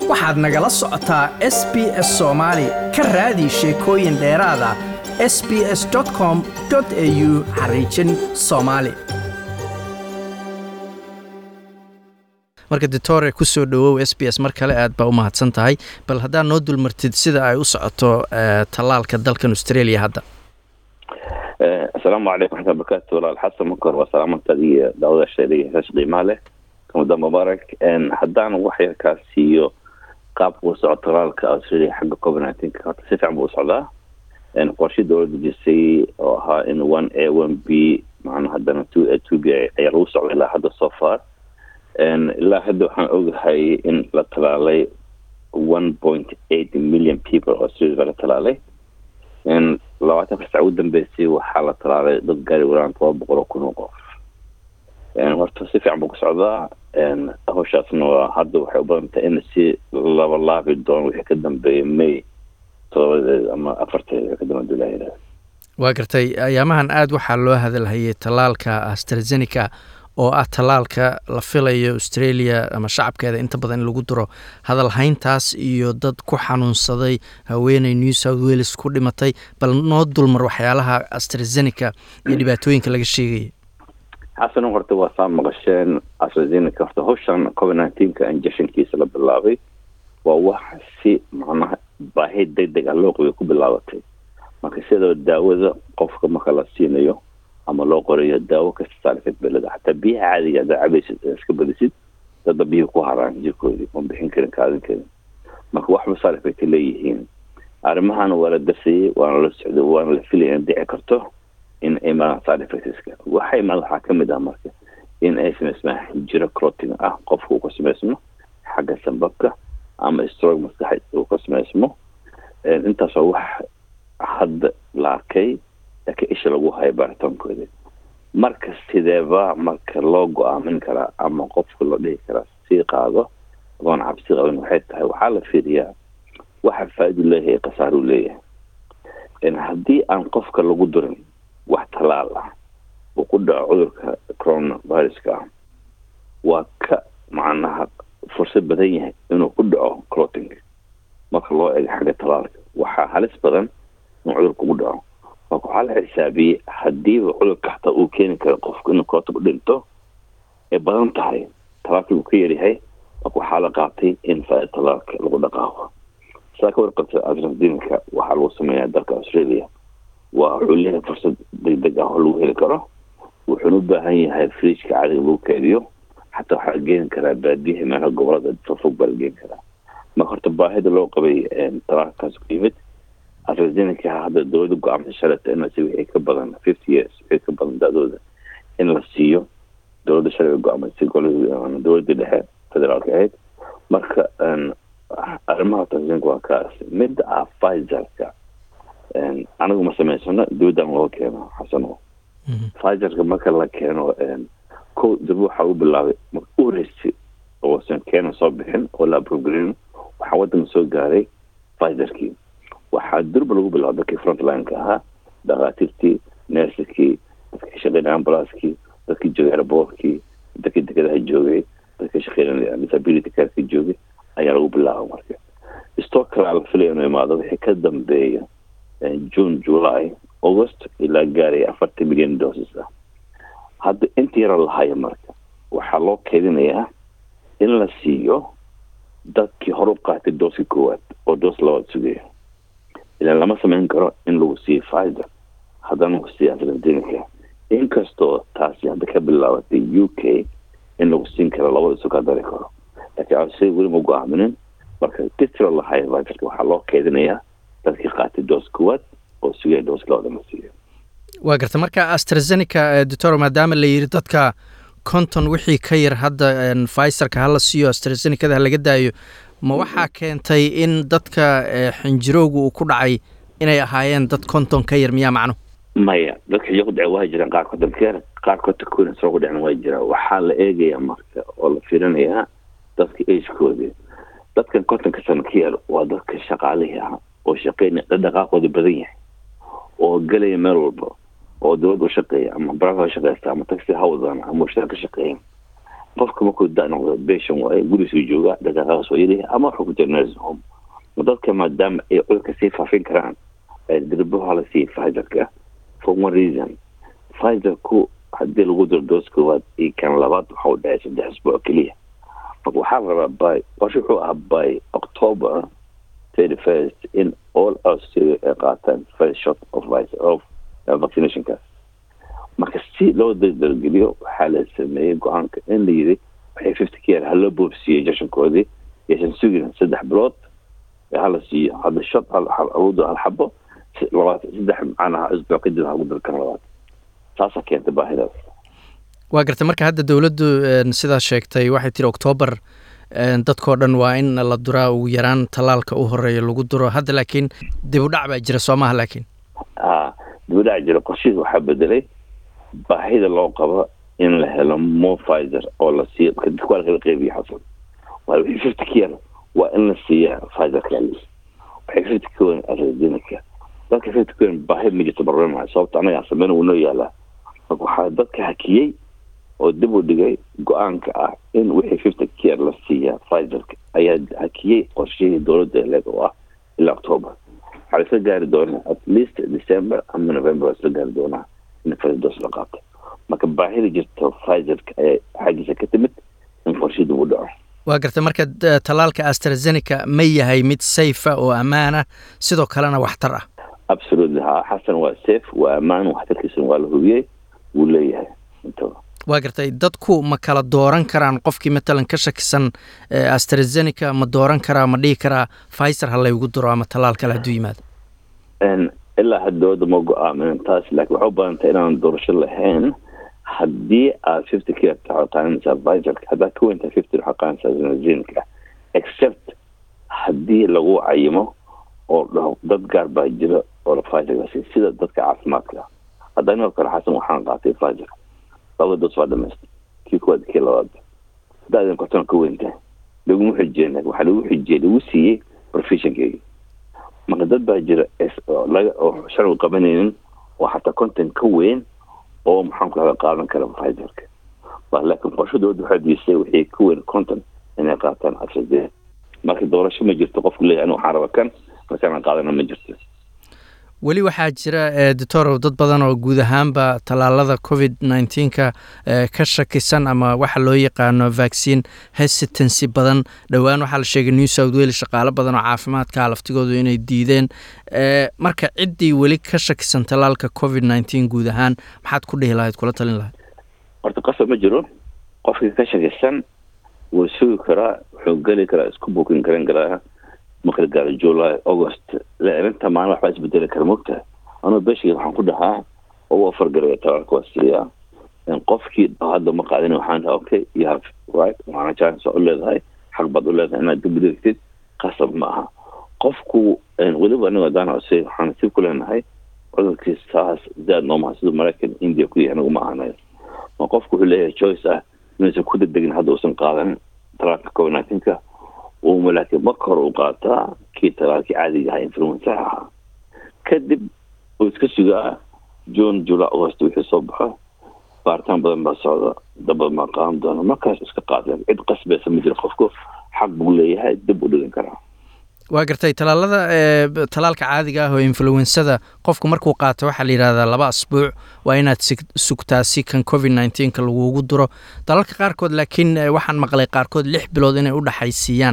waxaad nagala socotaa s b s soomaali ka raadi sheekooyin dheeraada s b s com au xariijin soomaali marka ditore kusoo dhowow s b s mar kale aad baa u mahadsan tahay bal haddaad noo dulmartid sida ay u socoto tallaalka dalkan australia hadda asalaamu calaykum waxmatulla barakaatu walaal xasan makor waa salaamantaad iyo daawadaasha dhegeysayaasha qiimaha leh ramadan mubaarak haddaan wax yar kaa siiyo qaabka uu soco talaalka australia xagga covid nineteenka horta si fiican buu u socdaa qorshii dowladda dejisay oo ahaa in one a one b macna haddana two a two b ayaa lagu socday ilaa hadda so far ilaa hadda waxaan ogahay in la talaalay one point eight million people oo australia laga talaalay labaatan ka sac ugu dambeysay waxaa la talaalay dad gaari waraan toba boqol oo kun oo qof horta si fiican buu ku socdaa hawshaasna waa hadda waxay u badan tahay in si laba laabi doono wixii ka dambeeya may todobadeed ama afarteed ka dambe dulaahira waa gartay ayaamahan aada waxaa loo hadalhayay tallaalka astrazeneca oo ah tallaalka la filayo australia ama shacabkeeda inta badan in lagu diro hadalhayntaas iyo dad ku xanuunsaday haweeney new south wales ku dhimatay bal noo dulmar waxyaalaha astrazeneca iyo dhibaatooyinka laga sheegaya xasan horta waa saa maqasheen astrazeneca horta hawshan covid nineteenka injectionkiisa la bilaabay waa wax si macnaha baahi deg deg ah loo qabay ku bilaabatay marka sidoo daawada qofka marka la siinayo ama loo qorayo daawo kasta saarifad beleda xataa biyaha caadiga haddaa cabaysid iska badisid dadba biyaha ku haraan jirkoodii oon bixin karin kaadin karin marka waxba saarif ay ka leeyihiin arrimahana waa la dasayay waana la socday waana la filaya in dhici karto in ay imaadaan saarifatiska waxa imaada waxaa ka mid ah marka in ay samaysmaan jiro cloting ah qofka uu ka samaysmo xagga sambabka ama strog maskaxeed uu ka samaysmo intaas waa wax hadda la arkay laakiin isha lagu hayo baaritaankooda marka sideeba marka loo go-aamin karaa ama qofka loo dhihi karaa sii qaado adoon cabsi qabin waxay tahay waxaa la fiiriyaa waxa faa-idu leeyahay khasaaruu leeyahay haddii aan qofka lagu durin wax talaal ah uu ku dhaco cudurka coronaviruska ah waa ka macnaha fursad badan yahay inuu ku dhaco cloting marka loo ego xagga talaalka waxaa halis badan in cudurka ugu dhaco marka waxaa la xisaabiyey hadiiba cudurka xataa uu keeni karo qofku inuu cloting u dhinto ay badan tahay talaalkii uu ka yaryahay marka waxaa la qaatay in faa talaalka lagu dhaqaaqo saa ka warqabta astrazeneca waxaa lagu sameeyaa dalka australia waa wuxuu leeyahay fursad deg deg ah oo lagu heli karo wuxuuna u baahan yahay friijka caadiga lagu keediyo xataa waxaa la geeni karaa baadiyaha meelaha gobolada fofog baa la geeni karaa marka horta baahida loo qabay talaalkaas ku yimid astrazeneca hadda dowladda go-aamsa shalata in si wixii ka badan fifty years wixii ka badan da-dooda in la siiyo dowladda shalay go-aamsay golada dowladda dhexe federaalka ahayd marka arrimaha astrazeneca waa kaas midda ah fizerka anigu ma samaysano dowladdan loo keeno xasano fizerka marka la keeno ko dib waxaa u bilaabay marka u horeysay oosan keena soo bixin oo la abrogrin waxaa waddanka soo gaaray fizerkii waxaa durba lagu bilaaba dadkii frontlineka ahaa dhakhaatiirtii nersikii dadkii shaqeynaya ambulanskii dadkii joogay airboortkii dadkii dekedaha joogay dadkii shaqeynaya disability careka joogay ayaa lagu bilaaba marka stock kalaa la filaya inuu imaado wixii ka dambeeya june july august ilaa gaaraya afartan milyan doses ah hadda inta yara lahayo marka waxaa loo keedinayaa in la siiyo dadkii hore u qaatay dooska koowaad oo doos labaad sugaya ilaan lama samayn karo in lagu siiyo fizer haddana lagu siiyo astrazeneca inkastoo taasi hadda ka bilaabatay u k in lagu siin karo labada isu ka dari karo laakiin australia weli ma go-aaminin marka ditiro lahayo fizerka waxaa loo keedinayaa dadkii qaatay doos koowaad oo sugaya doos labada la siiyo waa garta marka astrazeneca doctor maadaama la yidhi dadka konton wixii ka yar hadda fizerka hala siiyo astrazenecada ha laga daayo ma waxaa keentay in dadka xinjirowga uu ku dhacay inay ahaayeen dad konton ka yar miyaa macno maya dadka xinjiro ku dhacay waa jiraan qaar konton ka yar qaar konton kuna soo ku dhacna waa jiraan waxaa la eegayaa marka oo la fiirinayaa dadka agekooda dadkan kontonka sano ka yar waa dadka shaqaalihii ah oo shaqeynaya dhaqdhaqaaqooda badan yahay oo gelaya meel walba oo dowladda u shaqeeya ama baraka ha shaqeysta ama taxi ha wadaan ama warshada ka shaqeeya qofka markuu da noqdo beshan waaye gurigiisuu joogaa dhaqaaqaas waa yidhi ama wuxuu ku jira nursing home dadka maadaama ay cudurka sii faafin karaan dirbaha la siiya fizerka for one reason fizerku haddii lagu diro doos koowaad iyo kan labaad waxa u dhacay saddex isbuuc keliya marka waxaa la rabaa by qorshe wuxuu ahaa by october thirty first in all australia ay qaataan first shot of of vaccinationkaas marka si loo dardargeliyo waxaa la sameeyey go-aanka in la yiri waxay fifty care haloo boobsiiyey jashankoodii yaysan sugin saddex bilood hala siiyo hadda shot awoodo hal xabo labaatan saddex macnaha isbuuc kadib hagu dalkan labaad taasaa keentay baahidaas waa gartay marka hadda dowladdu sidaa sheegtay waxay tiri octoobar dadkao dhan waa in la duraa ugu yaraan tallaalka u horeeya lagu duro hadda laakiin dib u dhac baa jira soo maha laakiin a dib u dhac jira qorshihiis waxaa bedelay baahida loo qabo in la helo more fizer oo la siiyo dadka waa lakala qeybiya xasan waa wixii fifty care waa in la siiya fizer kalis waxay fifty care astrazeneca dadka fifty care baahi ma jirto barnamij sababta anagaa sameyn wuu noo yaalaa marka waxaa dadka hakiyey oo dib u dhigay go-aanka ah in wixii fifty care la siiya fizerka ayaa hakiyey qorshihii dowladda leeg oo ah ilaa october waxaa laisla gaari doonaa at least december ama november waa isla gaari doonaa in firdos la qaato marka baahida jirto fizerka ayaa xaggiisa ka timid in qorshihii dib u dhaco waa gartay marka tallaalka astrazeneca ma yahay mid sayfa oo ammaana sidoo kalena waxtar ah absolutely ha xasan waa safe waa ammaan waxtarkiisana waa la hubiyey wuu leeyahay intaba waa gartay dadku ma kala dooran karaan qofkii matalan ka shakisan astrazeneca ma dooran karaa ma dhihi karaa fizer ha laygu duro ama tallaal kale hadduu yimaado ilaa haddooda ma go-aamin taas laakiin waxay u badantay inaan doorasho lahayn haddii aad fifty care taxo qaadanaysaa fizerka haddaad ka weyntaa fifty waxaa qaadanaysaa astrazeneca except haddii lagu cayimo oo dhaho dad gaar baa jira oo la fizerkaasi sida dadka caafimaadka hadda inoo kale xasan waxaan qaatay fizer laba dos waa dhamaystay kii kuwaad kii labaad hadaadan kortona ka weyntaa laguma xijeen waxaa lagu xijiyey lagu siiyey professionkeygii marka dad baa jira laga oo sharcigu qabanaynin oo xataa content ka weyn oo maxaan ku hada qaadan kara fizerka laakiin qorsho dowladda waxaa diisay wixii ka weyn content inay qaataan afsade marka doorasho ma jirto qofku leeyahay anu waxaan raba kan markaana qaadana ma jirto weli waxaa jira doctorow dad badan oo guud ahaanba tallaalada covid nneteen-ka ka shakisan ama waxa loo yaqaano vaccine hesitancy badan dhowaan waxaa la sheegay new south wales shaqaalo badan oo caafimaadka laftigoodu inay diideen marka ciddii weli ka shakisan tallaalka covid nneteen guud ahaan maxaad ku dhihi lahayd kula talin lahayd horta qasab ma jiro qofkii ka shakisan wuu sugi karaa wuxuu geli karaa isku bukin garan karaa marka la gaaro july august inta maalin waxbaa isbedeli kara mogtaha anuu beshig waxaan ku dhahaa oo u afargaraya talaalka waa siiyaa qofkii hadda ma qaadin waxaan dhaha okay you have right waana chance u leedahay xaq baad u leedahay inaad dib udigtid qasab ma aha qofku weliba aniga hadaan hose waxaan sib ku leenahay cudurkii saas zaad noomaha siduu maraykan india ku yahay anigu ma ahanayo ma qofku wuxuu leeyahay choice ah inuusan ku degdegin hadda uusan qaadan talaalka covid nineteenka uma laakiin marka hore u qaataa kii talaalkii caadiga ahaa influensaha ahaa kadib uu iska sugaa june july august wixii soo baxo baaritaan badan baa socda dabad maa qaadan doona markaas iska qaada cid qasbaysa ma jiro qofku xaq buu leeyahay dib u dhigan karaa waa gartay tallaalada tallaalka caadiga ah oo influensada qofku markuu qaato waxaa la yidhahdaa laba asbuuc waa inaad sugtaa si kan covid nneteen-ka lagugu duro dalalka qaarkood laakiin waxaan maqlay qaarkood lix bilood inay u dhexaysiiyaan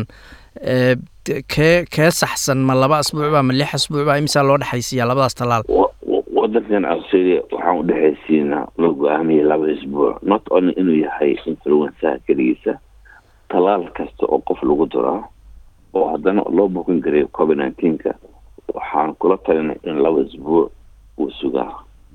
kee kee saxsan ma laba asbuucba ma lix asbuucba imisaa loo dhexaysiiyaa labadaas tallaal wadankan australia waxaan u dhexaysiinaa loo go-aamiyay laba isbuuc not only inuu yahay influensaha keligiisa tallaal kasta oo qof lagu duraa oo haddana loo bukin karay covid nineteenka waxaan kula talinay in laba isbuuc uu sugaa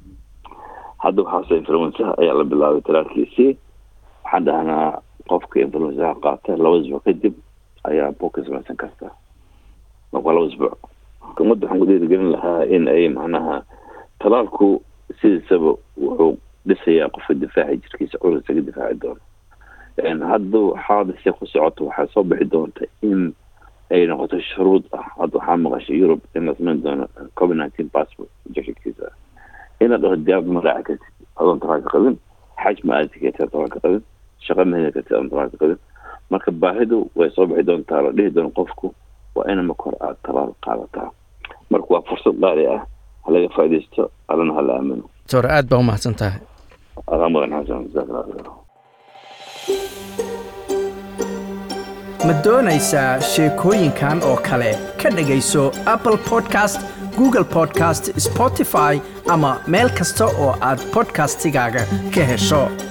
hadda waxaase influensaha ayaa la bilaabay talaalkiisii waxaan dhahnaa qofka influensaha qaata laba isbuuc kadib ayaa bukin samaysan karta marka laba isbuuc ummadda waxaan ku dhiirigelin lahaa in ay macnaha talaalku sidiisaba wuxuu dhisayaa qofka difaaci jirkiisa cudur isaga difaaci doono hadduu xaadise ku socoto waxaa soo bixi doonta in ay noqoto shuruud ah hadda waxaa maqashay yurub in la samayn doono covid nineteen passport injectionkiisa inaad dhaho diyaarad ma raaci kartid adoon talaalka qabin xaj ma aadi kartid talaalka qabin shaqo ma heli kartid aad qabin marka baahidu way soo bixi doontaa la dhihi doono qofku waa ina marka hore aada talaal qaadataa marka waa fursad qaali ah halaga faaidaysto allana hala aamino doctor aad baa umahadsan tahay adaa mudan xasan jazakallah khayr ma doonaysaa sheekooyinkan oo kale ka dhegayso apple podcast google podcast spotify ama meel kasta oo aad podcastigaaga ka hesho